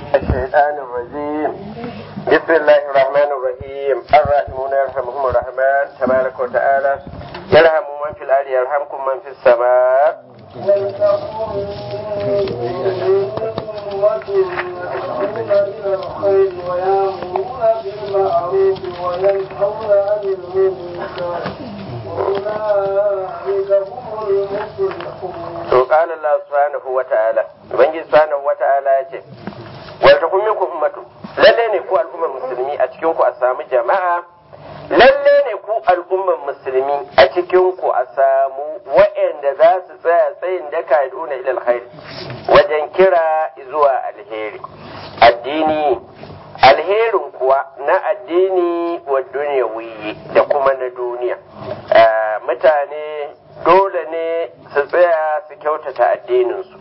الشيطان الرجيم بسم الله الرحمن الرحيم الراحمون يرحمهم الرحمن تبارك وتعالى يرحم من في الأرض يرحمكم من في السماء ويأمرون بالمعروف وينهون عن المنكر وأولئك هم المفلحون وقال الله سبحانه وتعالى ubangiji subhanahu wata'ala ya ce wal takum minkum ummatu lalle ne ku al'ummar musulmi a cikin ku a samu jama'a lalle ne ku al'ummar musulmi a cikin ku a samu waɗanda za su tsaya tsayin daka duna ila alkhair wajen kira zuwa alheri addini alherin kuwa na addini wa duniyawi da kuma na duniya mutane dole ne su tsaya su kyautata addininsu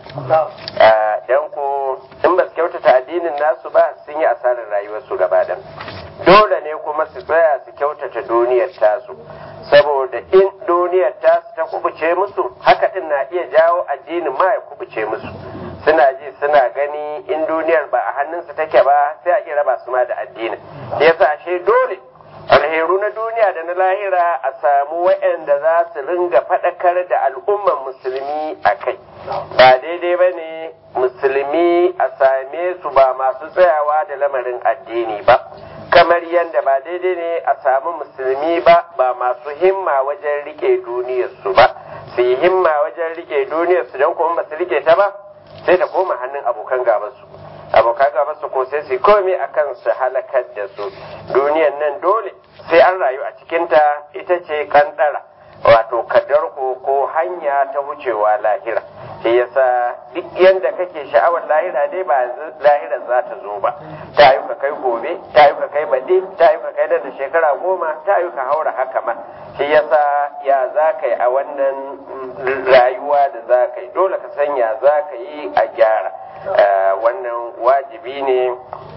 don ku in ba su kyautata addinin nasu ba sun yi asarar rayuwarsu gaba da dole ne kuma su tsaya su kyautata duniyar tasu saboda in duniyar tasu ta kubuce musu haka din na iya jawo addinin ma ya kubuce musu suna ji suna gani in duniyar ba a hannunsu take ba sai a iya raba su ma da addinin yasa ashe dole alheru na duniya da na lahira a samu waɗanda za su ringa faɗakar da al'umman musulmi a kai ba daidai ba ne musulmi a same su ba masu tsayawa da lamarin addini ba kamar yadda ba daidai ne a samu musulmi ba ba masu himma wajen rike duniyarsu ba su yi himma wajen rike duniyarsu don kuma ba su rike ta ba sai ta koma hannun abokan gabansu abokan gabansu ko sai su komai akan su halakar da su duniyan nan dole sai an rayu a cikinta ita ce kandara wato kadarko ko hanya ta wucewa lahira shi yasa duk yanda kake sha'awar lahira dai ba lahira za ta zo ba ta yi ka kai gobe ta yi ka kai baɗi ta yi ka kai da shekara goma ta yi ka haura haka ma shi yasa ya za ka yi a wannan rayuwa da za ka yi dole ka san ya za ka yi a gyara wannan wajibi ne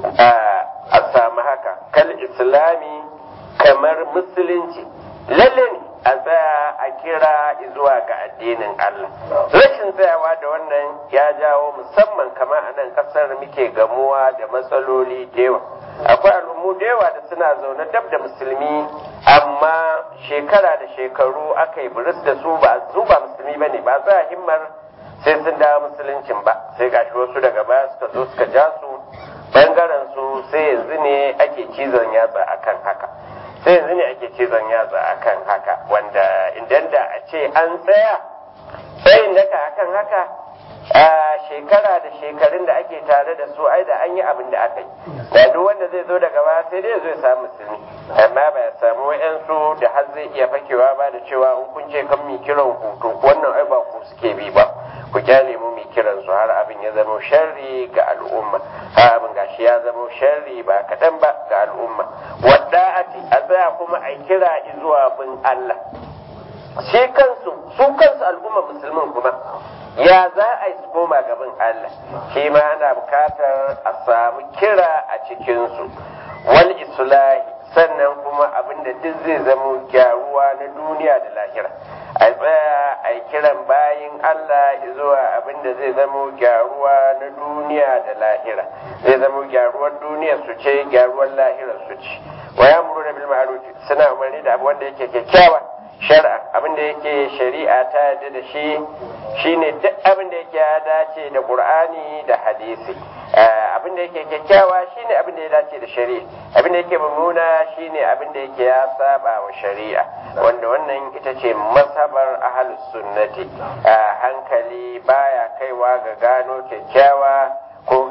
a samu haka kal islami kamar musulunci lalle ne a tsaya a kira zuwa ga addinin Allah rashin tsayawa da wannan ya jawo musamman kama a nan kasar muke gamuwa da matsaloli da yawa akwai al'ummu da yawa da suna zaune dab da musulmi amma shekara da shekaru aka yi buris da su ba su ba musulmi bane ba za himmar sai sun dawo musuluncin ba sai gashi wasu daga baya suka zo suka ja su bangaren su sai yanzu ne ake cizon yatsa akan haka sai yanzu ne ake cizon yatsa akan haka wanda idan da a ce an tsaya tsayin daka akan haka a shekara da shekarun da ake tare da su ai da an yi abin da aka yi da duk wanda zai zo daga baya sai dai zai samu musulmi amma ba ya samu wa'yansu da har zai iya fakewa ba da cewa in kun ce kan mi kiran hutu wannan ai ba ku suke bi ba ku kyale mu mi kiran su har abin ya zama sharri ga al'umma har abin gashi ya zama sharri ba kaɗan ba ga al'umma wadda a tsaya kuma a kira zuwa bin Allah shi kansu su kansu al'umma musulmin kuma ya za a yi su koma gaban Allah shi ma ana bukatar a samu kira a cikinsu wal islahi sannan kuma abinda duk zai zama gyaruwa na duniya da lahira a tsaya a kiran bayin Allah zuwa abinda zai zama gyaruwa na duniya da lahira zai zama gyaruwar duniya su ce gyaruwar lahira su ce wa ya muru da bil ma'ruf suna umarni da abu wanda yake kyakkyawa shar'a abin da yake shari'a ta yarda da shi shine duk abin da yake ya dace da qur'ani da hadisi abin da yake kyakkyawa shine abin da ya dace da shari'a abin da yake mummuna shine abin da yake ya saba wa shari'a wanda wannan ita ce masabar ahlus sunnati hankali baya kaiwa ga gano kyakkyawa ko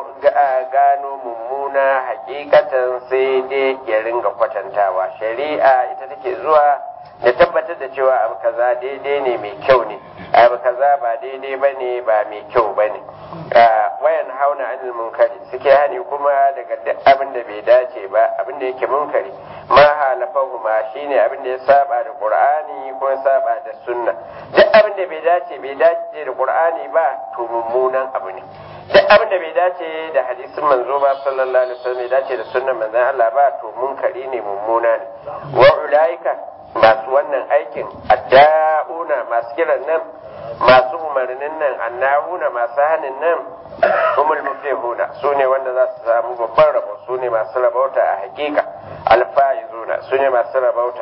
gano mummuna hakikatan sai dai ya ringa kwatantawa shari'a ita take zuwa da tabbatar da cewa abu kaza daidai ne mai kyau ne abu kaza ba daidai ba ne ba mai kyau ba ne wayan hauna anil munkari suke hani kuma daga abin da bai dace ba abin da yake munkari ma halafahu ma shine abin da ya saba da qur'ani ko ya saba da sunna duk abin da bai dace bai dace da qur'ani ba to mummunan abu ne duk abin da bai dace da hadisin manzo ba sallallahu alaihi wasallam bai dace da sunnan manzon Allah ba to munkari ne mummuna ne wa ulaika masu wannan aikin adda'una masu kiran nan masu umarnin nan annahuna masu hanin nan humul muflihuna su ne wanda za su samu babban rabo su ne masu rabauta a hakika alfa'izuna su ne masu rabauta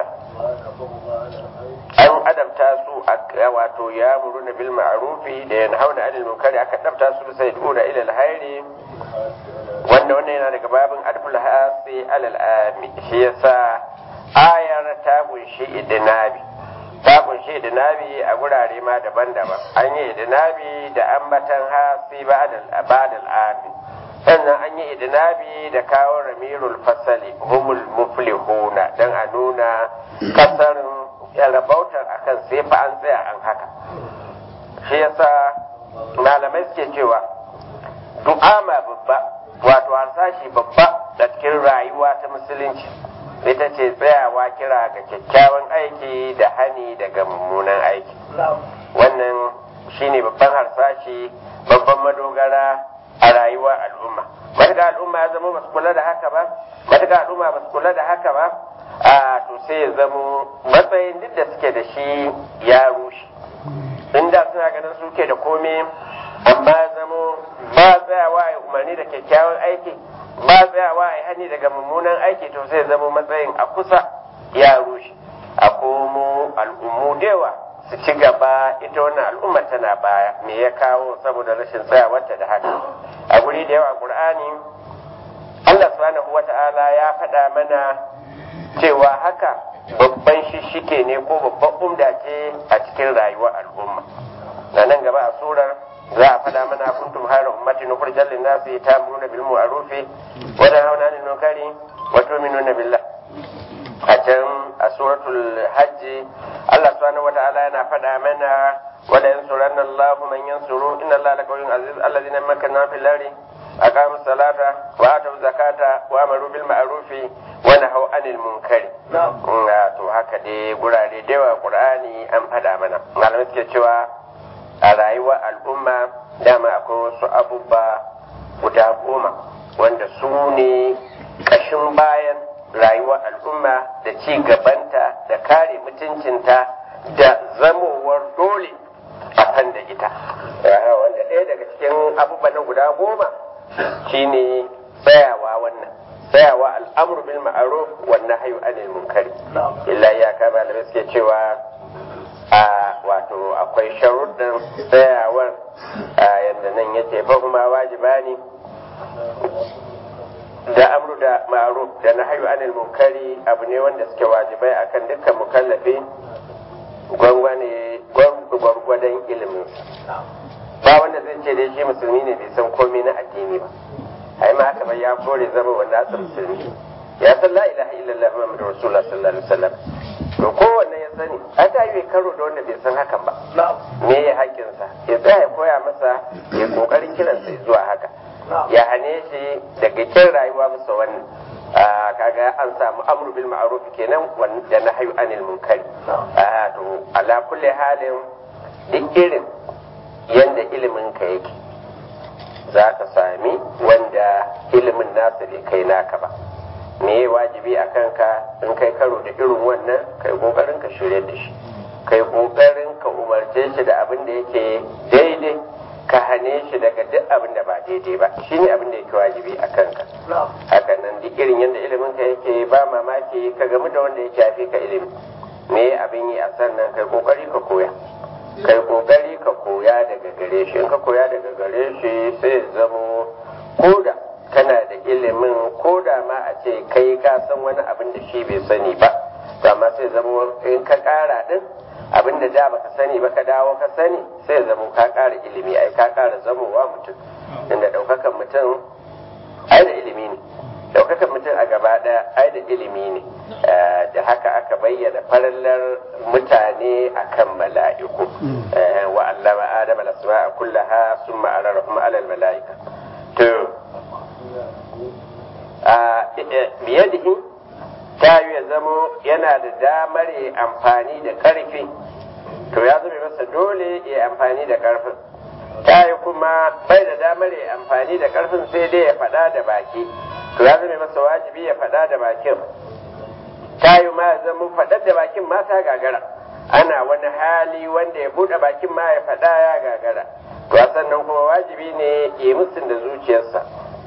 an adabta su a wato ya muruna bil ma'rufi da yanhauna anil munkari aka adabta su sai duna ila alhairi wanda wannan yana daga babin adful hasi alal ami shi yasa ayar ta kunshi idinabi ta kunshi idinabi a gurare ma daban-daban an yi idinabi da ambatan hasi ba'dal ami sannan an yi idinabi da kawo ramirul fasali humul muflihuna dan a nuna kasarin rabautar akan sai fa an tsaya an haka shi yasa malamai suke cewa du'ama babba wato harsashi babba da cikin rayuwa ta musulunci ita ce tsayawa kira ga kyakkyawan aiki da hani daga mummunan aiki wannan shine babban harsashi babban madogara a rayuwar al'umma matuƙa al'umma ya zama basu kula da haka ba matuƙa al'umma basu kula da haka ba a to sai ya zamo matsayin duk da suke da shi ya rushe inda suna ganin suke da komai amma ya zamo ba tsayawa ya umarni da kyakkyawan aiki ba tsayawa ya hani daga mummunan aiki to sai zama matsayin a kusa ya rushe a komo al'ummu dewa su ci gaba ita wannan al'umma tana baya me ya kawo saboda rashin tsayawarta da haka a guri da yawa qur'ani Allah subhanahu wata'ala ya faɗa mana cewa haka babban shishike ne ko babban umda ce a cikin rayuwar al'umma na nan gaba a surar za a faɗa mana kuntum hayra ummatin ukhrijat lin-nasi ta'muruna bil ma'ruf wa tanhauna 'anil munkari wa tu'minuna billah a can a suratul hajj Allah subhanahu wa ta'ala yana faɗa mana wa la yansuranna Allahu man yansuru inna Allaha laqawiyyun aziz alladhina makkanna fil ardi aqamu salata wa atu zakata wa amaru bil ma'ruf wa nahaw 'anil munkari to haka dai gurare da yawa Qur'ani an faɗa mana malamai suke cewa a rayuwar al'umma dama akwai wasu abubuwa guda goma wanda su ne ƙashin bayan rayuwar al'umma da ci gabanta da kare mutuncinta da zamowar dole a kan da ita wanda ɗaya daga cikin abubuwan guda goma shine tsayawa wannan tsayawa al'amru bil ma'ruf wannan hayu anil munkari illa ya ka malamai suke cewa a wato akwai sharuɗin tsayawar a yadda nan ya ce kuma wajiba ne da amru da ma'ruf da na hayu anil munkari abu ne wanda suke wajibai akan dukkan mukallafi gwangwane gwargwadon ilimin ba wanda zai ce dai shi musulmi ne bai san komai na addini ba ai ma haka bai ya kore zama wanda asa musulmi ya san la ilaha illallah muhammadu rasulullah sallallahu alaihi wasallam to kowanne ya sani a ta yi karo da wanda bai san hakan ba me ya haƙƙinsa ya tsaya ya koya masa ya kokarin kiransa zuwa haka ya hane shi daga kin rayuwa masa wannan kaga an samu amru bil ma'ruf kenan da nahyu anil munkari to ala kulli halin duk irin yanda ilimin ka yake za ka sami wanda ilimin nasa bai kai naka ba me ya wajibi a kanka in kai karo da irin wannan kai kokarin ka shirya da shi kai kokarin ka umarce shi da abin da yake daidai ka hane shi daga duk abin da ba daidai ba shine abin da yake wajibi a kanka haka nan duk irin yadda ilimin ka yake ba mamaki ka gamu da wanda yake yafi ka ilimi me abin yi a sannan kai kokari ka koya kai kokari ka koya daga gare shi in ka koya daga gare shi sai zamo koda kana da ilimin ko da ma a ce kai ka san wani abin da shi bai sani ba to amma sai zama in ka kara din abin da da baka sani ba ka dawo ka sani sai zama ka kara ilimi ai ka kara zamowa mutum inda daukakan mutum ai da ilimi ne daukakan mutum a gaba daya ai da ilimi ne da haka aka bayyana farallar mutane akan mala'iku wa allama adama al-asma'a kullaha summa ararahum ala al-mala'ika to biyadihi ta yi ya zamo yana da damar ya amfani da ƙarfi to ya zama masa dole ya amfani da ƙarfin ta yi kuma bai da damar ya amfani da ƙarfin sai dai ya faɗa da baki to ya zama masa wajibi ya faɗa da bakin ta yi ma zama faɗar da bakin ma ta gagara ana wani hali wanda ya buɗe bakin ma ya faɗa ya gagara to sannan kuma wajibi ne ya musun da zuciyarsa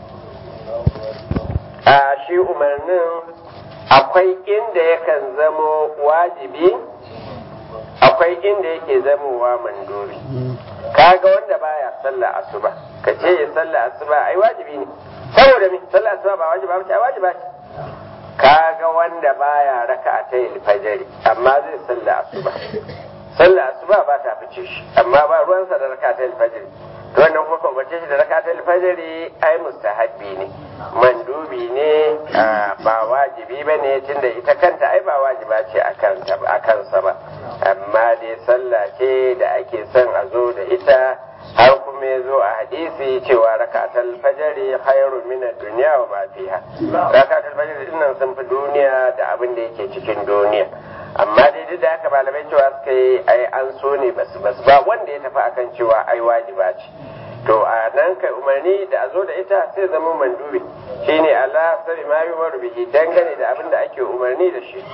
a shi umarnin akwai inda yakan zamo wajibi akwai inda yake zamowa manduri kaga wanda baya sallah asuba ka ce ya sallah asuba ai wajibi ne saboda me sallah asuba ba wajiba ba ce ai wajiba ce kaga wanda baya raka'atai alfajiri amma zai sallah asuba sallah asuba ba ta fice shi amma ba ruwansa da raka'atai alfajiri to wannan kuma kan bace shi da raka'atai alfajiri ai mustahabbi ne mandubi ne ba wajibi ba ne tunda ita kanta ai ba wajiba ce a kansa ba amma dai sallah ce da ake son a zo da ita har kuma ya zo a hadisi cewa rakatul fajri khairu min ad-dunya wa ma fiha rakatul fajri dinnan sun fi duniya da abin da yake cikin duniya amma dai duk da haka malamai cewa suka yi ai an so ne basu basu ba wanda ya tafi akan cewa ai wajiba ce to a nan kai umarni da a zo da ita sai zama mandubi shine Allah sabi ma yi bihi dangane da abin da ake umarni da shi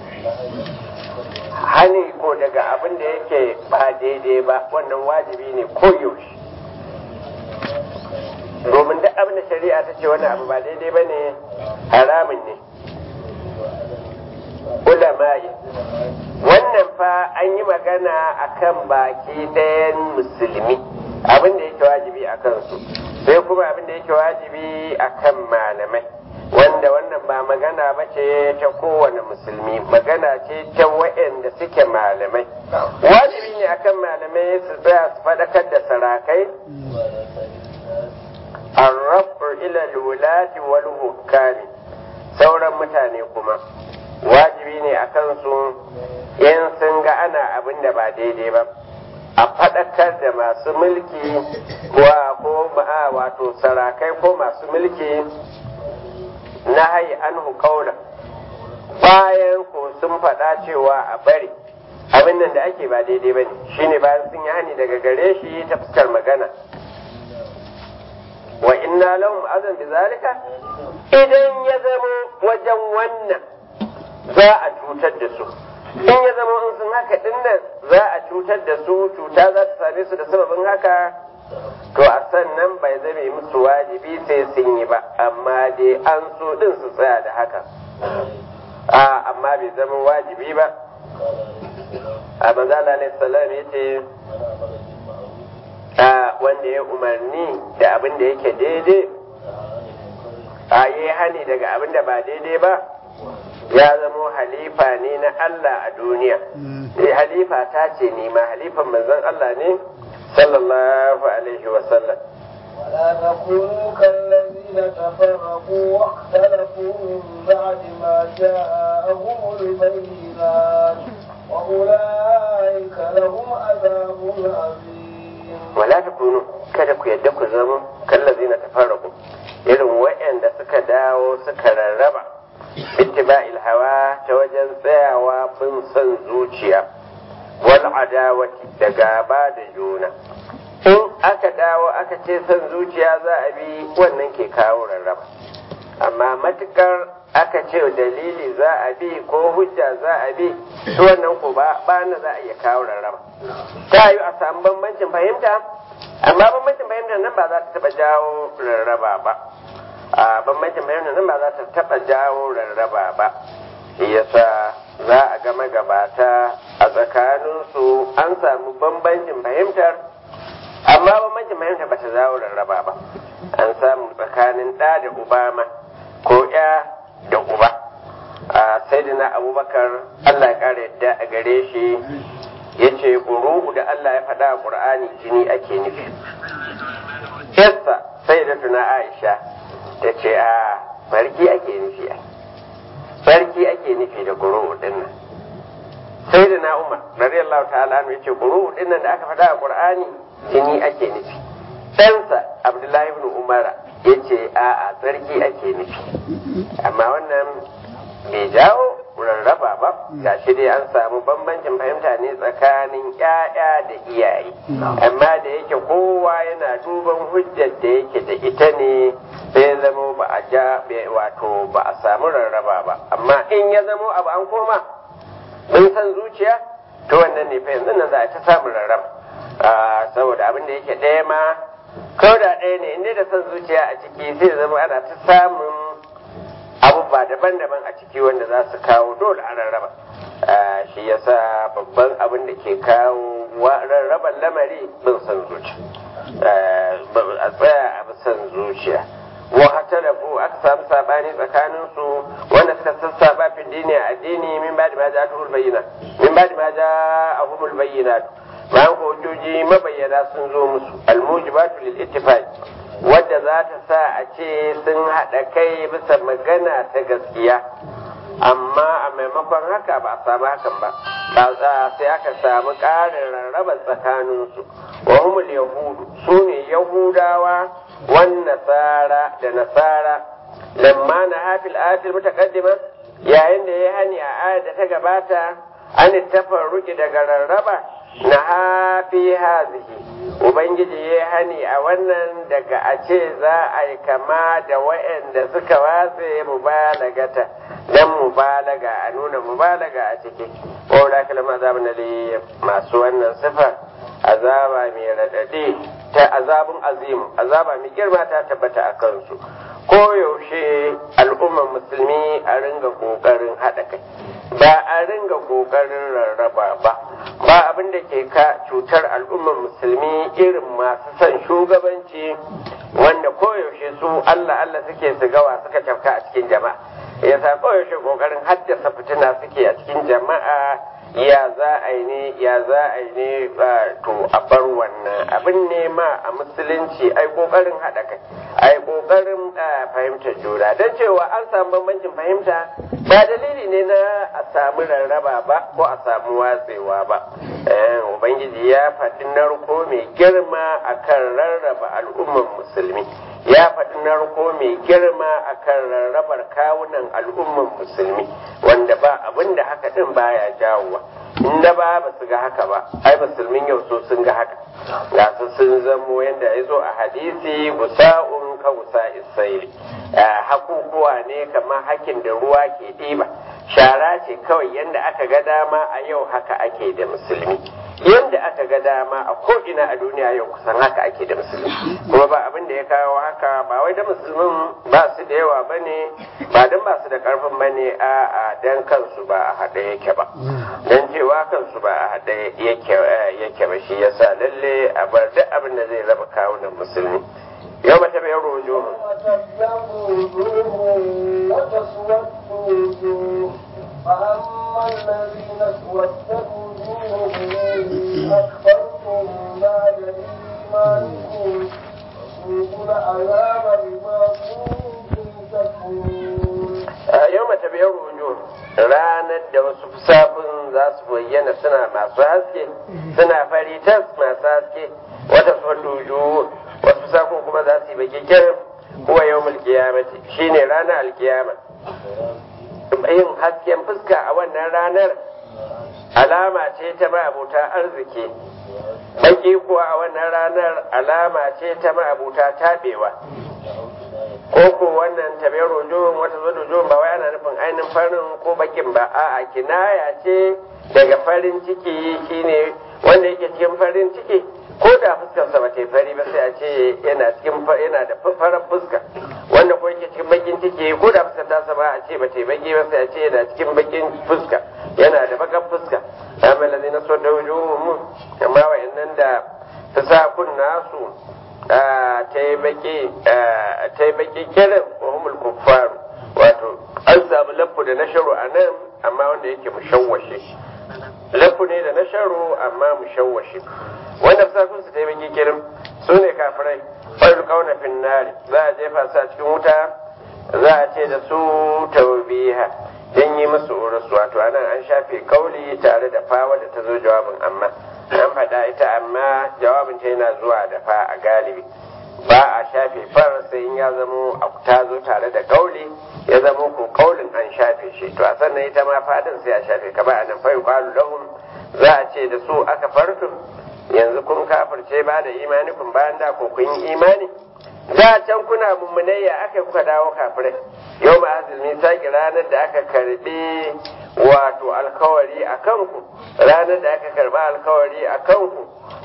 hani ko daga abin da yake ba daidai ba wannan wajibi ne ko yaushe domin duk abin da shari'a ta ce wannan abu ba daidai ba ne haramun ne ulama'i wannan fa an yi magana akan baki ɗayan musulmi abin da yake wajibi a kansu sai kuma abin da yake wajibi akan malamai wanda wannan ba magana ba ce ta kowane musulmi magana ce ta waɗanda suke malamai wajibi ne akan malamai su tsaya su faɗakar da sarakai arrafu ila lulati wal hukami sauran mutane kuma wajibi ne a kansu in sun ga ana abin da ba daidai ba a faɗakar da masu mulki wa ko wato sarakai ko masu mulki na hayi anhu kaula bayan ko sun faɗa cewa a bari abin nan da ake ba daidai ba ne shine bayan sun yi hani daga gare shi ta fuskar magana wa inna lahum azan bi zalika idan ya zama wajen wannan za a cutar da su in ya zama in sun haka dinnan za a cutar da su cuta za ta same su da sababin haka to a sannan bai zame musu wajibi sai sun yi ba amma dai an so din su tsaya da haka a amma bai zama wajibi ba a manzala alaihi salam ya ce a wanda ya umarni da abin da yake daidai a yi hani daga abin da ba daidai ba ya zamo halifa ne na Allah a duniya halifa ta ce ne ma halifan manzon Allah ne sallallahu alaihi wasallam ولا تكونوا كالذين تفرقوا واختلفوا من بعد ما جاءهم البينات وأولئك لهم عذاب عظيم ولا تكونوا kada ku yadda ku zama kallazina tafarraqu irin waɗanda suka dawo suka rarraba ittiba'il hawa ta wajen tsayawa bin son zuciya wal adawati da gaba da juna in aka dawo aka ce son zuciya za a bi wannan ke kawo rarraba amma matukar aka ce dalili za a bi ko hujja za a bi to wannan ko ba na za a iya kawo rarraba ta yi a samu bambancin fahimta amma bambancin fahimta nan ba za ta taba jawo rarraba ba a bambancin fahimta nan ba za ta taba jawo rarraba ba yasa za a ga magabata a tsakaninsu an samu bambancin fahimtar amma bambancin fahimta ba ta jawo rarraba ba an samu tsakanin ɗa da uba ma ko ya da uba a saidina abubakar allah ya ƙara yadda a gare shi ya ce ƙuru'u da allah ya faɗa a ƙur'ani jini ake nufi yassa sai da tuna aisha ta ce a farki ake nufi a farki ake nufi da ƙuru'u ɗin nan sai da na umar radiyallahu ta'ala ya ce ƙuru'u ɗin nan da aka faɗa a ƙur'ani jini ake nufi ɗansa abdullahi ibn umara ya ce a'a tsarki ake nufi amma wannan bai jawo rarraba ba ga shi dai an samu bambancin fahimta ne tsakanin ƴaƴa da iyaye amma da yake kowa yana duban hujjar da yake da ita ne sai zama ba a ja wato ba a samu rarraba ba amma in ya zamo abu an koma mun san zuciya to wannan ne fa yanzu nan za a ta samun rarraba saboda abin da yake ɗaya ma ko da ɗaya ne inda da son zuciya a ciki sai zama ana ta samun abubuwa daban-daban a ciki wanda za su kawo dole a rarraba shi yasa babban abin da ke kawo rarraban lamari bin son zuciya a tsaya a son zuciya wa hatalafu aka samu sabani tsakanin su wanda suka sassaba fi dini a addini min ba da ma ja tuhul bayyana min ba da ma ja ahumul bayyana bayan ko hujjoji mabayyana sun zo musu almujibatu lil ittifaq wadda za ta sa a ce sun haɗa kai bisa magana ta gaskiya amma a maimakon haka ba a samu hakan ba sai aka samu ƙarin rarraba tsakaninsu wa humul yahudu su ne yahudawa wan nasara da nasara lamma na hafil atil mutaqaddima yayin da ya hani a ayar da ta gabata an tafarruki daga rarraba na hafi hazihi ubangiji ya hani a wannan daga a ce za a yi kama da wa'anda suka watse mubalagata dan mubalaga a nuna mubalaga a ciki ko da kalma azabun da masu wannan sifa azaba mai radadi ta azabun azim azaba mai girma ta tabbata a kansu ko yaushe al'ummar musulmi a ringa kokarin haɗa kai ba a ringa kokarin rarraba ba ba abin da ke ka cutar al'ummar musulmi irin masu son shugabanci wanda koyaushe su Allah Allah suke su gawa suka cafka a cikin jama'a yasa koyaushe kokarin haddasa fitina suke a cikin jama'a ya za a yi ne ya za a yi ne to a bar wannan abin ne ma a musulunci ai kokarin haɗa kai ai kokarin fahimtar juna don cewa an samu bambancin fahimta ba dalili ne na a samu rarraba ba ko a samu watsewa ba ubangiji ya faɗi narko mai girma akan rarraba al'ummar musulmi ya faɗi narko mai girma akan rarrabar kawunan al'ummar musulmi wanda ba abin da haka ɗin baya jawowa inda ba ba su ga haka ba ai musulmin yau so sun ga haka ga su sun zamo yadda ya zo a hadisi gusa'un ka gusa isaili hakukuwa ne kamar hakin da ruwa ke ɗiba shara ce kawai yadda aka ga dama a yau haka ake da musulmi yadda aka ga dama a ko'ina a duniya yau kusan haka ake da musulmi kuma ba abin da ya kawo haka ba wai da musulmin ba su da yawa ba ne ba don ba su da karfin ba ne a a dan kansu ba a haɗe yake ba don cewa kansu ba a haɗe yake ba shi yasa lalle a bar duk abin da zai raba kawunan musulmi yau mata bai rojo فأما الذين اسودت وجوههم أكفرتم بعد إيمانكم فذوقوا العذاب بما كنتم تكفرون yau mata bai rojo ranar da wasu fusafin za su bayyana suna masu haske suna fari tas masu haske wata falluju wasu fusafin kuma za su yi baki kirin kuwa yau mulkiyamati shine ranar alkiyama yin hasken fuska a wannan ranar alama ce ta ma'abuta arziki baki kuwa a wannan ranar alama ce ta ma'abuta tabewa ko ko wannan tabe rojon wata zo rojon ba wai ana nufin ainihin farin ko bakin ba a'a kinaya ce daga farin ciki shine wanda yake cikin farin ciki ko da fuskarsa ba ta fari ba sai a ce yana cikin yana da farar fuska wanda ko yake cikin bakin ciki ko da fuskar tasa ba a ce ba ta baki ba sai a ce yana cikin bakin fuska yana da bakan fuska amma lazi na so da wujuhum amma wayannan da fasakun nasu ta yi baki ta yi baki kirin wa humul kuffaru wato an samu lafu da nasharu a nan amma wanda yake mushawwashe lafu ne da nasharu amma mushawwashe wanda fasakun su ta yi baki kirin su ne kafirai fayar kauna finnari za a jefa su a cikin wuta za a ce da su taubiha don yi musu urus wato anan an shafe kauli tare da fa wadda ta zo jawabin amma an faɗa ita amma jawabin ta yana zuwa da fa a galibi ba a shafe far sai in ya zamo ta zo tare da kauli ya zamo ko kaulin an shafe shi to a sannan ita ma fadin sai a shafe kamar a nan fa yuqalu lahum za a ce da su aka fartum yanzu kun kafirce ba da imani kun bayan da ko kun yi imani da can kuna mummunayya aka kuka dawo kafirai yau ma azumi saki ranar da aka karbi wato alkawari a kanku ranar da aka karba alkawari a kanku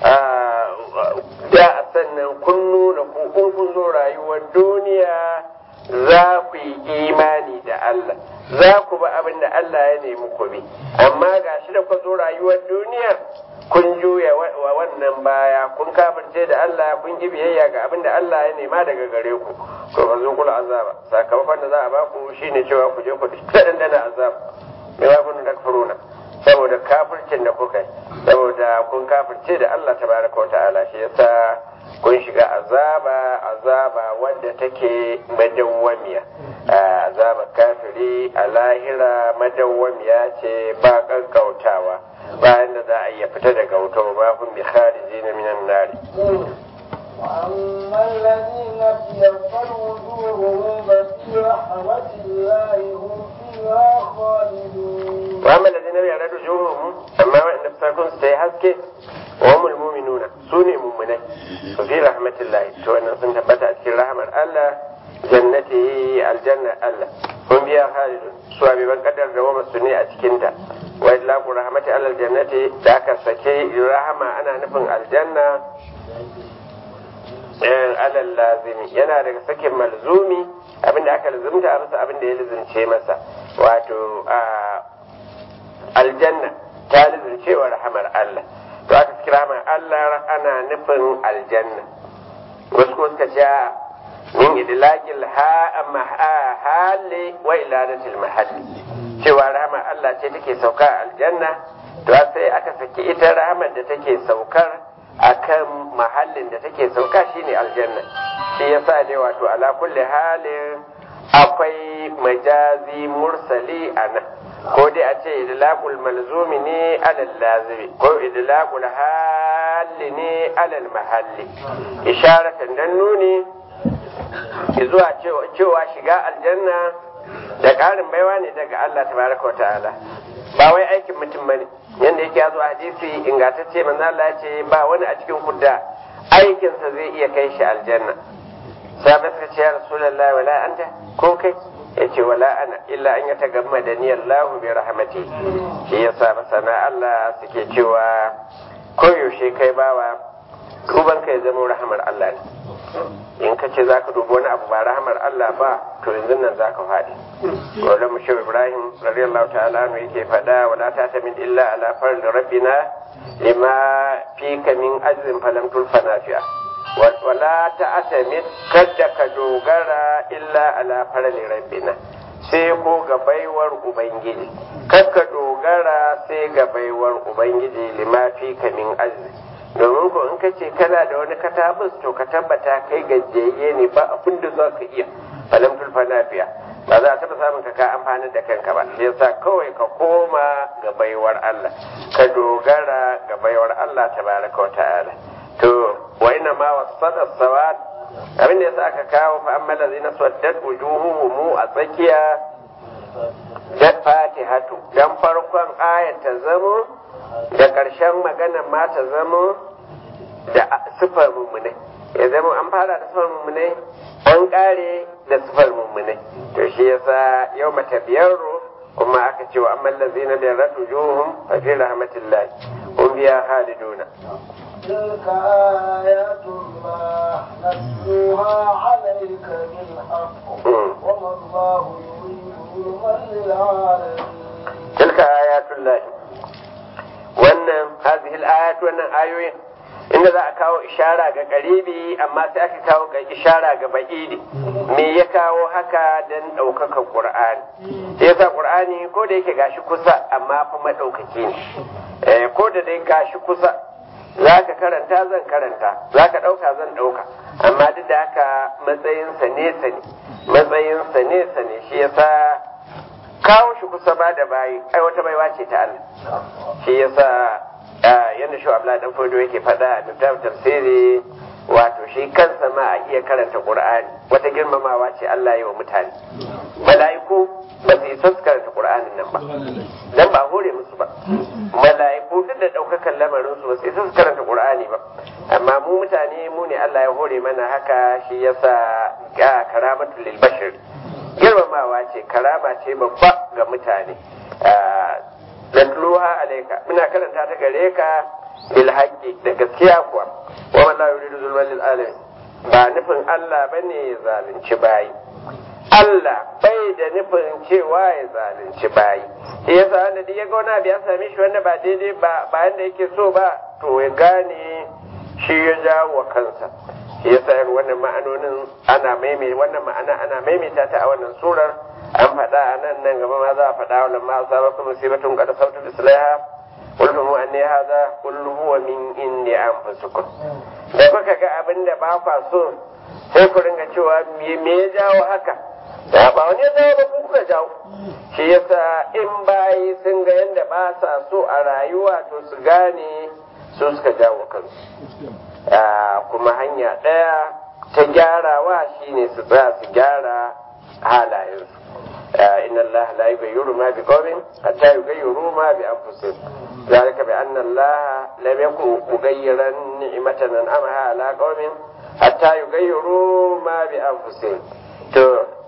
da a sannan kun nuna kun kun zo rayuwar duniya za ku yi imani da Allah za ku bi abin da Allah ya nemi ku bi amma ga shi da ku zo rayuwar duniyar kun juya wa wannan baya kun kafirce da Allah kun ki biyayya ga abin da Allah ya nema daga gare ku to fa zo kula azaba sakamakon da za a ba ku shine cewa ku je ku dandana azab me ba kun da kafuruna saboda kafircin da kuka yi saboda kun kafirce da Allah tabaraka wa ta'ala shi yasa kun shiga azaba azaba wadda take madawwamiya azaba kafiri a lahira madawwamiya ce ba kankautawa bayan da za a iya fita daga wuta ba kun bi khariji na minan nari وأما الذين ابيضت وجوههم ففي رحمة الله هم فيها خالدون وأما الذين ابيضت وجوههم أما وإن فسركم سيحسكي وهم المؤمنون سوني مؤمنين ففي رحمة الله تو أن سنتبت أتكي رحمة الله جنته الجنة الله هم فيها خالدون سوى بمن قدر دوام السنة أتكينتا وإطلاق رحمة الله الجنة ذاك سكي رحمة أنا نفن الجنة alal lazimi yana daga sakin malzumi abinda aka lazumta masa abinda ya lizince masa wato aljanna ta lizince wa rahamar Allah to aka kira rahamar Allah ana nufin aljanna wasu ko suka ce min idlaqil ha mahalli wa iladatil mahalli cewa rahamar Allah ce take sauka aljanna to sai aka saki ita rahamar da take saukar akan mahallin da take sauka shine aljanna shi yasa dai wato ala kulli halin akwai majazi mursali a nan ko dai a ce idlaqul malzumi ne alal lazimi ko idlaqul hali ne alal mahalli isharatan dan nuni zuwa cewa shiga aljanna da ƙarin baiwa ne daga Allah tabaraka wa ta'ala ba wai aikin mutum bane yanda yake yazo a hadisi ingantacce manzo Allah ya ce ba wani a cikin kudda aikinsa zai iya kai shi aljanna sahabai suka ce ya rasulullahi wala anta ko kai ya ce wala ana illa an ya tagamma da ni Allah bi rahmati shi yasa masana Allah suke cewa koyaushe kai bawa duban kai zama rahamar Allah ne in ka ce za ka dubi wani abu ba rahamar Allah ba to yanzu nan za ka faɗi wala mu shehu ibrahim radiyallahu ta'ala anhu yake faɗa wala ta ta min illa ala farli rabbina lima fika min ajrin falam tulfa nafi'a wala ta atamid kadda ka dogara illa ala farli rabbina sai ko ga baiwar ubangiji kakka dogara sai ga baiwar ubangiji lima fika min ajrin domin ko in ka ce kana da wani katabus to ka tabbata kai gajiyayye ne ba abin da za ka iya falam tulfa nafiya ba za a taɓa samun ka ka amfani da kanka ba shi yasa kawai ka koma ga baiwar Allah ka dogara ga baiwar Allah tabaraka wa ta'ala to wa inna ma wasada sawad abin da yasa aka kawo fa amma lazina swaddat wujuhuhum a tsakiya da fatihatu dan farkon ayat ta zamo da ƙarshen magana ma ta zamo da sifar mummune ya zama an fara da sifar mummune an ƙare da sifar mummune to shi yasa yau mata biyarro kuma aka ce wa amman lazina bi ratu juhum fa fi rahmatillah hum biya haliduna تلك آيات الله نتلوها عليك بالحق وما الله يريد ظلما للعالمين تلك آيات الله wannan hadhihi al-ayat wannan ayoyin inda za a kawo ishara ga karibi amma sai aka kawo ga ishara ga ba'idi me ya kawo haka dan ɗaukaka qur'ani sai yasa qur'ani ko da yake gashi kusa amma fa madaukaki ne eh ko da dai gashi kusa zaka karanta zan karanta zaka ɗauka zan ɗauka amma duk da haka matsayinsa nesa ne matsayinsa nesa ne shi yasa kawo shi kusa ba da bayi ai wata baiwa ce ta Allah shi yasa yadda shi Abdullahi dan Fodo yake faɗa a littafin tafsiri wato shi kansa ma a iya karanta qur'ani wata girmamawa ce Allah ya wa mutane mala'iku ba su isa su karanta qur'anin nan ba dan ba hore musu ba mala'iku duk da daukakan lamarin su ba su isa su karanta qur'ani ba amma mu mutane mu ne Allah ya hore mana haka shi yasa ga karamatul lil bashir girmamawa ce karama ce babba ga mutane natluha alayka muna karanta ta gare ka bil haqqi da gaskiya kuwa wa man la yuridu zulman lil alamin ba nufin Allah bane ya zalunci bayi Allah bai da nufin cewa ya zalunci bayi shi yasa wanda duk ya ga wani abu ya same shi wanda ba daidai ba ba yanda yake so ba to ya gane shi ya jawo wa kansa shi yasa irin wannan ma'anonin ana maimai wannan ma'ana ana maimaita ta a wannan surar an faɗa a nan nan gaba ma za a faɗa wa lamma asabakum musibatun qad sabtu islaha qul huwa anni hadha qul huwa min indi anfusikum da kuka ga abin da ba kwa so sai ku ringa cewa me me ya jawo haka da ba wani ya jawo ba ku kuka jawo shi yasa in bayi sun ga yadda ba sa so a rayuwa to su gane su suka jawo kansu kuma hanya ɗaya ta gyarawa shine su tsaya su gyara halayensu إن الله لا يغير ما بقوم حتى يغيروا ما بأنفسهم ذلك بأن الله لم يكن مغيرا نعمة أنعمها على قوم حتى يغيروا ما بأنفسهم to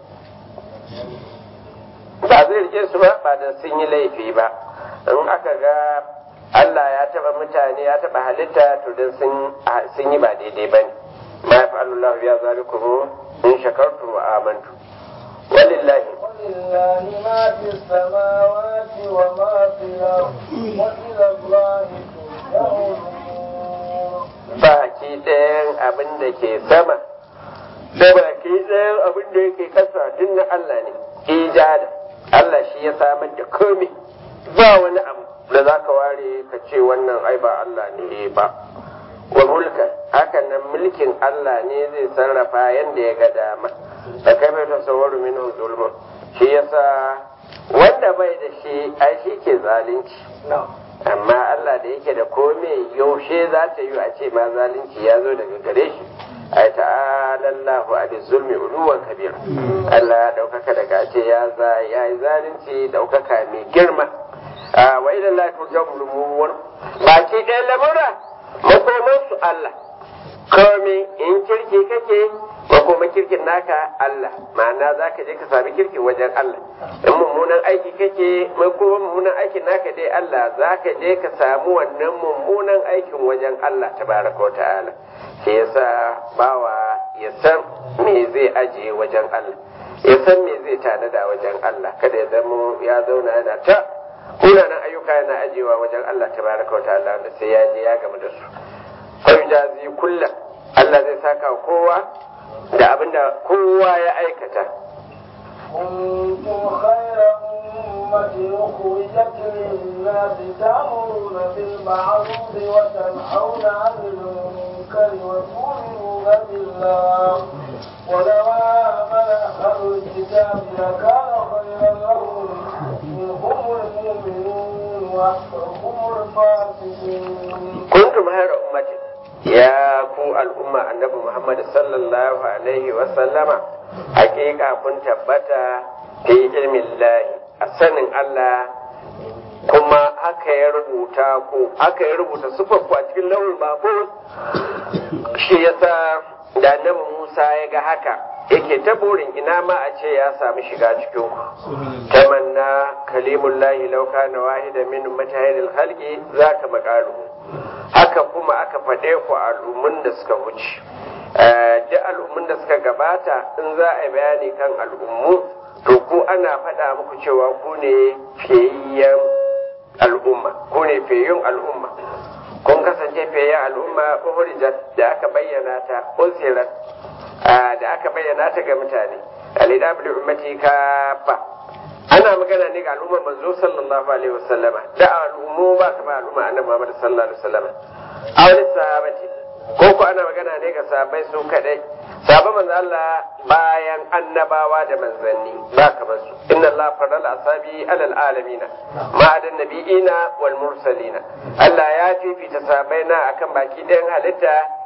ba zai rike su ba ba da sun yi laifi ba in aka ga Allah ya taba mutane ya taba halitta to dan sun yi ba daidai bane ma yaf'alullahu ya zalikum in shakartum wa amantu walillahi ولله ما في السماوات وما في الأرض وإلى الله ترجع الأمور baki ɗayan abin da ke sama da baki ɗayan abin da yake kasa duk na Allah ne ijada Allah shi ya samar da komai ba wani abu da za ka ware ka ce wannan ai ba Allah ne ba wa mulka hakan nan mulkin Allah ne zai sarrafa yanda ya ga dama da kai bai tasawwaru minhu zulmun shi yasa wanda bai da shi ai shi ke zalunci amma Allah da yake da kome yaushe za ta yi a ce ma zalunci ya zo daga gare shi ai ta'ala Allahu ali zulmi uluwan kabir Allah ya daukaka daga ce ya za ya yi zalunci daukaka mai girma wa ila Allah turja'ul umur baki ɗaya lamura makoman su Allah kome in kirki kake makoma kirkin naka Allah ma'ana za ka je ka sami kirkin wajen Allah in mummunan aiki kake makoma mummunan aikin naka dai Allah za ka je ka samu wannan mummunan aikin wajen Allah tabaraka wa ta'ala shi yasa bawa ya san me zai ajiye wajen Allah ya san me zai tanada wajen Allah kada ya zama ya zauna yana ta munanan ayyuka yana ajiyewa wajen Allah tabaraka wa ta'ala wanda sai ya je ya gamu da su jazi kullum Allah zai saka kowa da abinda kowa ya aikata كنتم خير أمة أخرجت للناس تأمرون بالمعروف وتنهون عن المنكر وتؤمنون بالله ولو آمن أهل الكتاب لكان خيرا لهم منهم المؤمنون وأكثرهم الفاسقون kuntum hayra ummatin ya ku al'umma annabi Muhammad sallallahu alaihi wa sallama hakika kun tabbata fi ilmin lahi a sanin Allah kuma haka ya rubuta ku haka ya rubuta sufar ku a cikin launin mahfuz shi yasa da annabi Musa ya ga haka yake ta burin ina ma a ce ya samu shiga cikin ku tamanna kalimullahi law kana wahida min mutahhiril khalqi zaka maqalu haka kuma aka faɗe ku al'ummun da suka wuce duk al'ummun da suka gabata in za a yi bayani kan al'ummu to ku ana faɗa muku cewa ku ne fiyayyen al'umma ku ne fiyayyun al'umma kun kasance fiyayyen al'umma uhurijat da aka bayyana ta usirat da aka bayyana ta ga mutane alidabli ummati kafa ana magana ne ga al'ummar manzo sallallahu alaihi wasallama da al'ummu ba kama al'umma annabi Muhammad sallallahu alaihi wasallama a wani sahabati ko ko ana magana ne ga sahabbai su kadai sahabban manzo Allah bayan annabawa da manzanni ba kamar su inna Allah farala asabi alal alamina ma adan nabiyina wal mursalina Allah ya fifita sahabbai na akan baki ɗayan halitta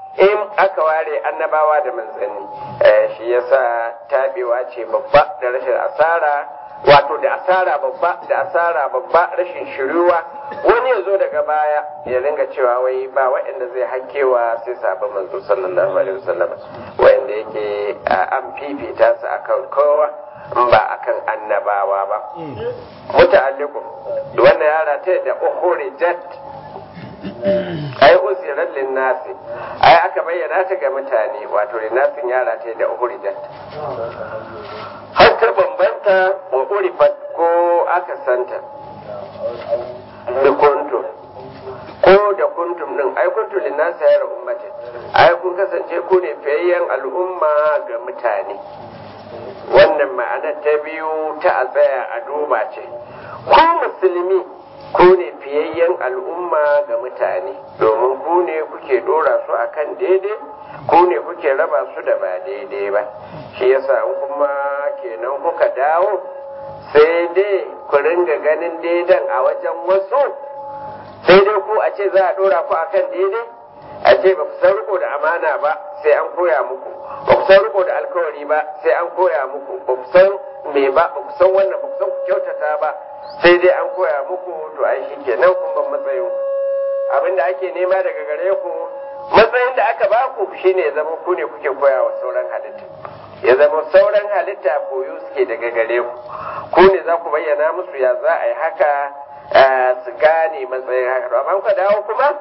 in aka ware annabawa da manzanni shi yasa tabewa ce babba da rashin asara wato da asara babba da asara babba rashin shiruwa wani ya zo daga baya ya ringa cewa wai ba waɗanda zai hakewa sai sabon manzo sallallahu alaihi wasallam wanda yake an fifita su akan kowa in ba akan annabawa ba muta'alliqu wannan yara ta da ukhrijat ai usirar linnasi ai aka bayyana ta ga mutane wato linnasin yara ta da ukhrijat har ta bambanta wa urifat ko aka santa da kuntum ko da kuntum din ai kuntum linnasi ya ummati ai kun kasance ku ne fiyayyen al'umma ga mutane wannan ma'anar ta biyu ta a tsaya a duba ce ku musulmi ku ne fiyayyen al'umma ga mutane domin ku ne kuke dora su akan daidai ku ne kuke raba su da ba daidai ba shi yasa kuma kenan kuka dawo sai dai ku ringa ganin daidan a wajen wasu sai dai ku a ce za a dora ku akan daidai a ce ba ku san riko da amana ba sai an koya muku ba ku san riko da alkawari ba sai an koya muku ba ku san me ba ba ku san wannan ba ku san ku kyautata ba sai dai an koya muku to ai shi kenan kun ban matsayin abin da ake nema daga gare ku matsayin da aka ba ku shine ya zama ku ne kuke koya wa sauran halitta ya zama sauran halitta koyo suke daga gare ku ku ne za ku bayyana musu ya za a yi haka su gane matsayin haka amma kuka dawo kuma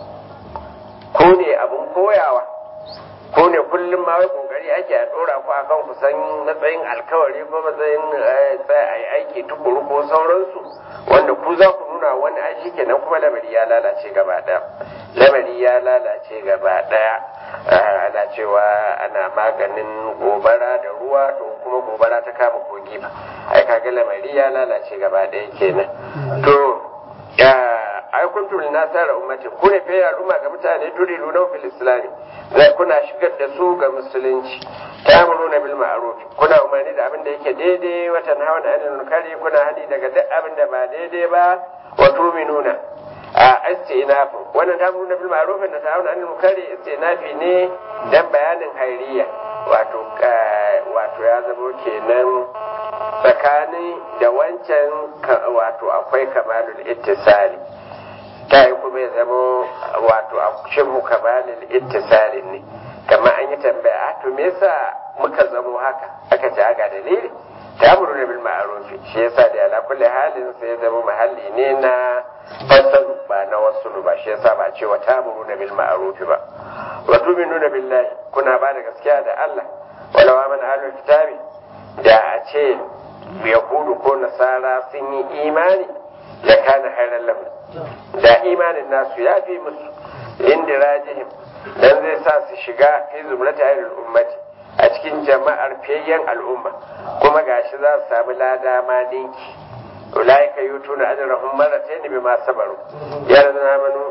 ku ne abin koyawa ko ne kullum ma wai kokari ake a dora ku akan ku san matsayin alkawari ko matsayin tsaya a yi aiki tukuru ko sauransu wanda ku za ku nuna wani ai shi kenan kuma lamari ya lalace gaba daya lamari ya lalace gaba daya ana cewa ana maganin gobara da ruwa to kuma gobara ta kama kogi ba ai kaga lamari ya lalace gaba daya kenan to ya ai kuntum linasara ummatin ku ne fa al'umma ga mutane turidu na fil islami zai kuna shigar da su ga musulunci ta'muruna bil ma'ruf kuna umarni da abin da yake daidai wa tanhauna 'anil munkari kuna hadi daga duk abin da ba daidai ba wa tu'minuna a istinafu wannan ta'muruna bil ma'ruf da ta'muruna 'anil munkari istinafi ne dan bayanin hairiya wato wato ya zama kenan tsakani da wancan wato akwai kamalul ittisali ta yi kuma ya zama wato a shirmu kamalul ittisali ne kamar an yi tambaya to me yasa muka zamo haka aka ce aga dalili ta muru da bil ma'arufi shi yasa da ala kulli halin sai ya zama mahalli ne na fasalu ba na wasu ba shi yasa ba cewa ta muru da bil ma'arufi ba wa tu'minuna billahi kuna ba da gaskiya da Allah wala wa man ahlul kitabi da a ce yahudu ko nasara sun yi imani da kana hairan lahu da imanin nasu ya fi musu indirajihim dan zai sa su shiga fi zumrata ahlul ummati a cikin jama'ar fiyayyen al'umma kuma gashi za su samu lada ma ninki ulaika yutuna ajrahum marratayn bima sabaru ya ladina amanu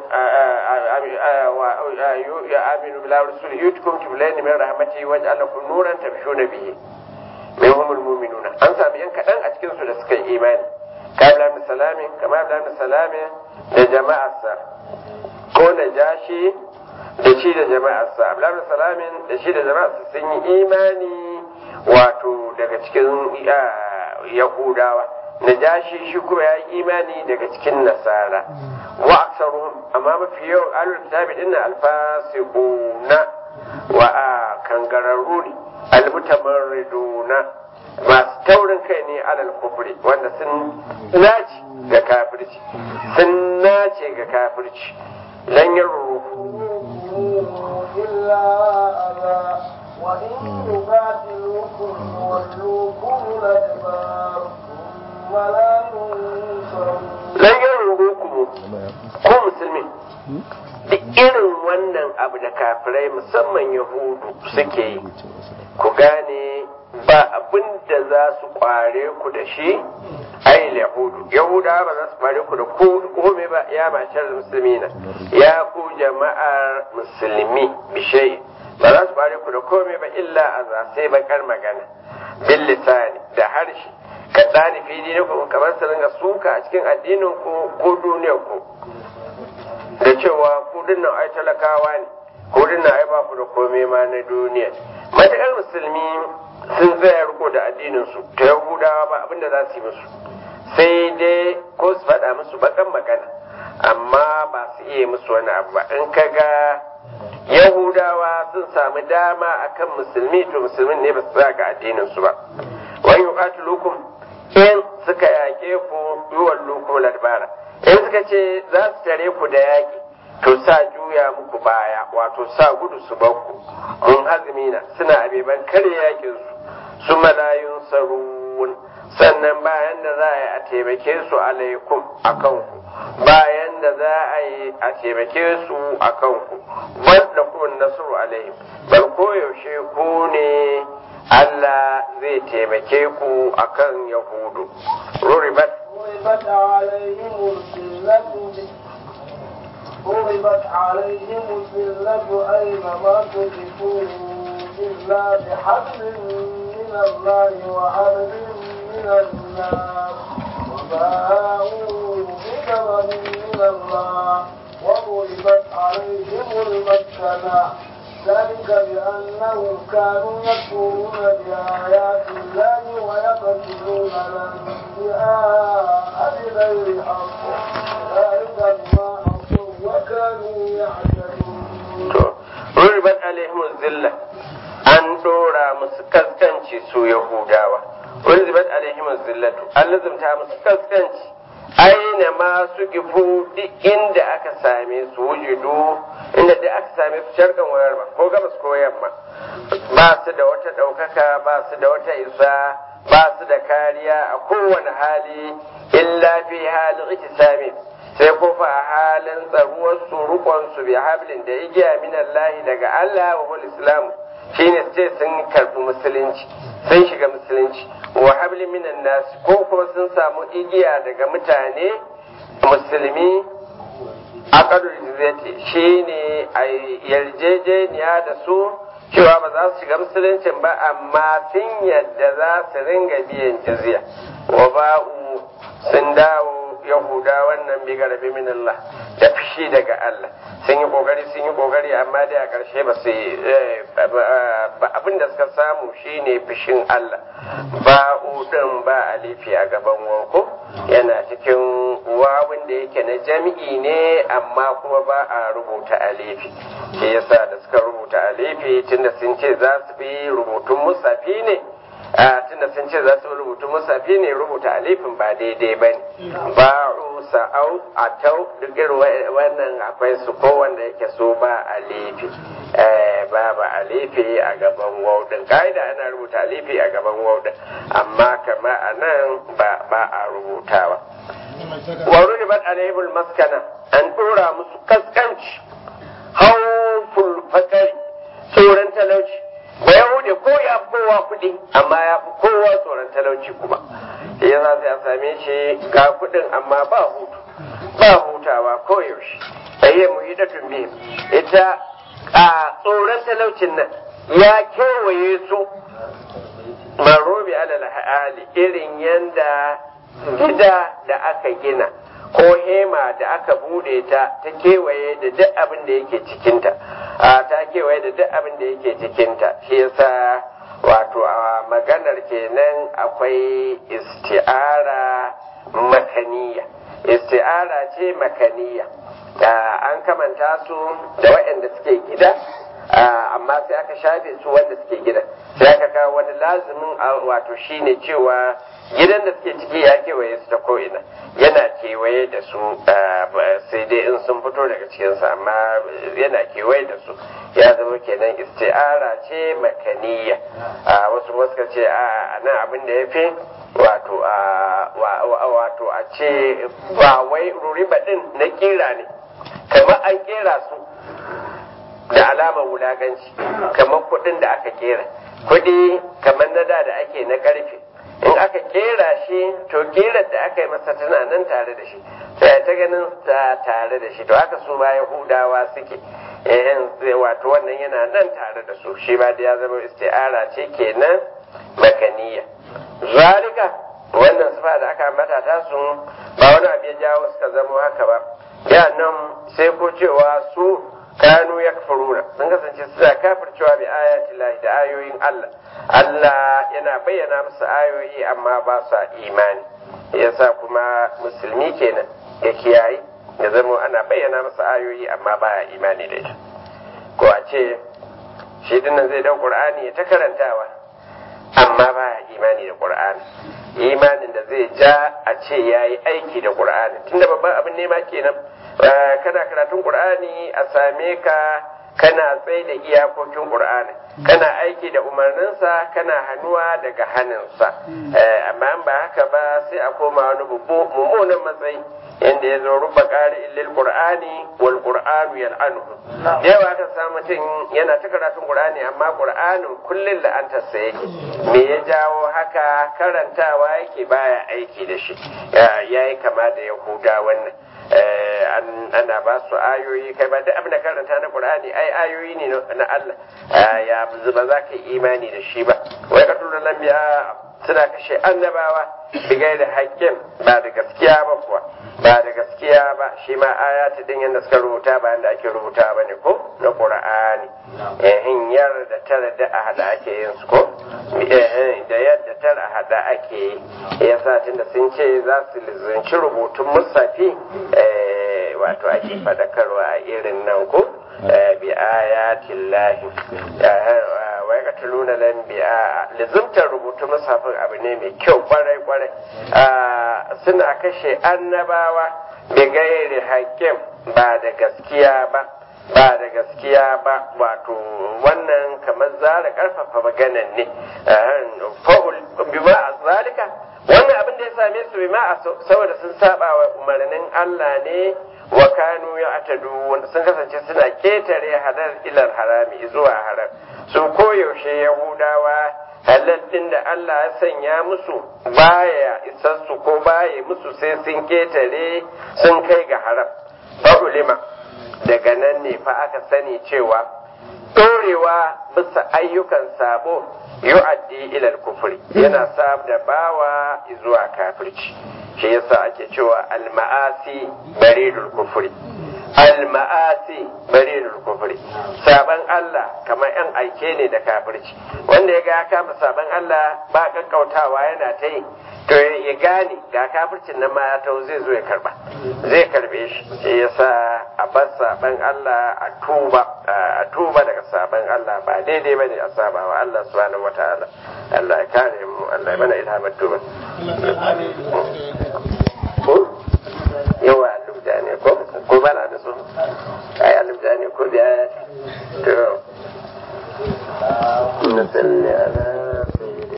ya aminu billahi wa rasulihi yutukum kiblayn min rahmatihi waj'al lakum nuran tamshuna bihi min humul mu'minuna an sami yan kadan a cikin su da suka yi imani kabla min salamin kama da min salamin da jama'arsa ko na jashi da shi da jama'arsa abla min salamin da shi da jama'arsa sun yi imani wato daga cikin yahudawa najashi shi kuma ya yi imani daga cikin nasara wa aksaruhum amma mafi yawan alul kitabi din alfasiquna wa a kangararru ne almutamarriduna masu taurin kai ne alal kufri wanda sun nace ga kafirci sun nace ga kafirci lan yarru إلا أذى وإن يقاتلوكم يولوكم الأدبار ثم لا ينصرون lan yarru ku ko musulmi duk irin wannan abu da kafirai musamman yahudu suke yi ku gane ba abin da za su kware ku da shi ai yahudu yahuda ba za su kware ku da kome ba ya mashar musulmina ya ku jama'ar musulmi bishai ba za su kware ku da kome ba illa a za sai bakar magana bil lisani da harshe ka tsari fi dinikum kamar su ringa suka a cikin addinin ku ko duniyar ku da cewa ku dinnan ai talakawa ne hudun na ba ku da komai ma na duniya matuƙar musulmi sun tsaya riko da addinin su ta yahudawa ba abin da za su yi musu sai dai ko su faɗa musu bakan magana amma ba su iya musu wani abu ba in ka ga yahudawa sun samu dama akan musulmi to musulmin ne ba su tsaya ga addinin su ba wani yuqatilukum in suka yaƙe ku yuwan lukum ladbara in suka ce za su tare ku da yaƙi to sa juya muku baya wato sa gudu su bakku mun hazmina suna abeban kare yakin su su malayun sarun sannan bayan da za a yi a taimake su alaikum a kanku bayan da za a yi a taimake su a kanku wanda kuma nasuru alaihim bal koyaushe ku ne Allah zai taimake ku akan Yahudu. Ruribat. ضربت عليهم الذلة ضربت عليهم الذلة أينما تكفوا إلا بحبل من الله وحبل من الناس وباءوا بغضب من الله وضربت عليهم المسكنة ذلك بأنهم كانوا يكفرون بآيات الله ويقتلون الأنبياء بغير حق ذلك بما عصوا وكانوا يعتدون Ruribat alaihim zilla an dora musu kaskanci su Yahudawa. Ruribat alaihim zillatu an lazumta musu kaskanci aina ma su gifu duk inda aka same su wujudu inda duk aka same su sharkan wayar ba ko gabas ko yamma ba su da wata ɗaukaka ba su da wata isa ba su da kariya a kowane hali illa fi halin ikisami sai ko fa a halin tsaruwar su rukon su bi hablin da igiya min Allah daga Allah wa wal islam shine ce sun karbi musulunci sun shiga musulunci wa hablin minan nas ko ko sun samu igiya daga mutane musulmi aqadul jizyati shine a yarjejeniya da su cewa ba za su shiga musuluncin ba amma sun yadda za su ringa biyan jizya wa ba'u sun dawo yahuda wannan bi garabi min Allah da fushi daga Allah sun yi kokari sun yi kokari amma dai a ƙarshe ba su abin da suka samu shine fushin Allah ba udin ba alifi a gaban wanko yana cikin wawun da yake na jami'i ne amma kuma ba a rubuta alifi shi yasa da suka rubuta alifi tunda sun ce za su bi rubutun musafi ne a tunda sun ce za su rubuta musafi ne rubuta alifin ba daidai ba ne ba'u sa'au atau duk irin wannan akwai su ko wanda yake so ba alifi ba ba alifi a gaban waudin ka'ida ana rubuta alifi a gaban waudin amma kama a nan ba a rubutawa wa rulibat alaihimul maskana an dora musu kaskanci hauful fakari tsoron talauci ba yahude ko ya fi kowa kuɗi amma ya fi kowa tsoron talauci kuma shi ya za a same shi ga kuɗin amma ba hutu ba hutawa ko yaushe ayi muhidatun biyu ita a tsoron talaucin nan ya kewaye su marobi alal hali irin yanda gida da aka gina ko hema da aka bude ta ta kewaye da duk abin da yake cikinta a ta kewaye da duk abin da yake cikinta shi yasa wato a maganar kenan akwai isti'ara makaniya isti'ara ce makaniya an kamanta su da waɗanda suke gida amma sai aka shafe su wanda suke gida sai aka kawo wani lazimin wato shine cewa gidan da suke ciki ya kewaye su ta ko'ina yana kewaye da su sai dai in sun fito daga cikinsa amma yana kewaye da su ya zama kenan isti'ara ce makaniya wasu wasu ce a nan abin da ya fi wato wato a ce ba wai ruriba din na kira ne kamar an kera su da alamar wulaganci kamar kuɗin da aka kera kuɗi kamar na da da ake na ƙarfe in aka kera shi to kerar da aka yi masa tana nan tare da shi sai ta ganin ta tare da shi to haka su ma yahudawa suke eh wato wannan yana nan tare da su shi ba da ya zama isti'ara ce kenan makaniya zalika wannan sifa da aka mata ta sun ba wani abu ya jawo suka zama haka ba ya nan sai ko cewa su kanu yakfuruna sun kasance suna kafircewa bi ayati lahi da ayoyin Allah Allah yana bayyana musu ayoyi amma ba sa imani yasa kuma musulmi kenan ya kiyaye ya zama ana bayyana masa ayoyi amma baya imani da ita ko a ce shi dinnan zai dau qur'ani ya ta karantawa amma baya imani da qur'ani imanin da zai ja a ce yayi aiki da qur'ani tunda babban abin nema kenan kana karatun qur'ani a same ka kana tsaye da iyakokin qur'ani kana aiki da umarninsa kana hannuwa daga hannunsa amma ba haka ba sai a koma wani mummunan matsayi inda ya zo ruba ƙari illil qur'ani wal qur'anu yal'anuhu yawa ka samu mutum yana ta karatun qur'ani amma qur'anin kullun la'antar sa yake me ya jawo haka karantawa yake baya aiki da shi yayi kama da yahuda wannan ana ba su ayoyi kai ba duk abin da karanta na qur'ani ai ayoyi ne na Allah ya ba za ka yi imani da shi ba wai ka tura lambiya suna kashe annabawa bigai da haƙƙin ba da gaskiya ba kuwa ba da gaskiya ba shi ma ayati din yadda suka rubuta ba yadda ake rubuta ba ne ko na qur'ani eh yar da tara da a hada ake yin su ko eh da yadda tara a hada ake yi yasa tunda sun ce za su lizanci rubutun musafi eh wato ake fadakarwa a irin nan ko bi ayatin lahi wa ya katuluna lan bi'a lizimtar rubutu musafin abu ne mai kyau kwarai kwarai suna kashe annabawa bi gairi haƙƙin ba da gaskiya ba ba da gaskiya ba wato wannan kamar zara karfafa maganan ne fa'ul bima zalika wannan abin da ya same su bima saboda sun saba wa umarnin Allah ne wa kanu ya atadu wanda sun kasance suna ketare halal ilar harami zuwa haram su koyaushe yahudawa halal din da Allah ya sanya musu baya isassu ko baya musu sai sun ketare sun kai ga haram fa ulima daga nan ne fa aka sani cewa dorewa bisa ayyukan sabo yu'addi ilal kufri yana sa da bawa zuwa kafirci shi yasa ake cewa al-ma'asi baridul kufri al-ma'asi baridul kufri saban Allah kamar yan aike ne da kafirci wanda ya ga ya kama saban Allah ba kakkautawa yana ta yi to ya gane ga kafircin nan ma ya taho zai zo ya karba zai karbe shi shi yasa a bar saban Allah a tuba a tuba daga saban Allah ba daidai bane a saba wa Allah subhanahu wataala Allah ya kare mu Allah ya mana ilhamar tuba ko yawa alubda ne ko ko bana da su ai alubda ne ko da to na salli ala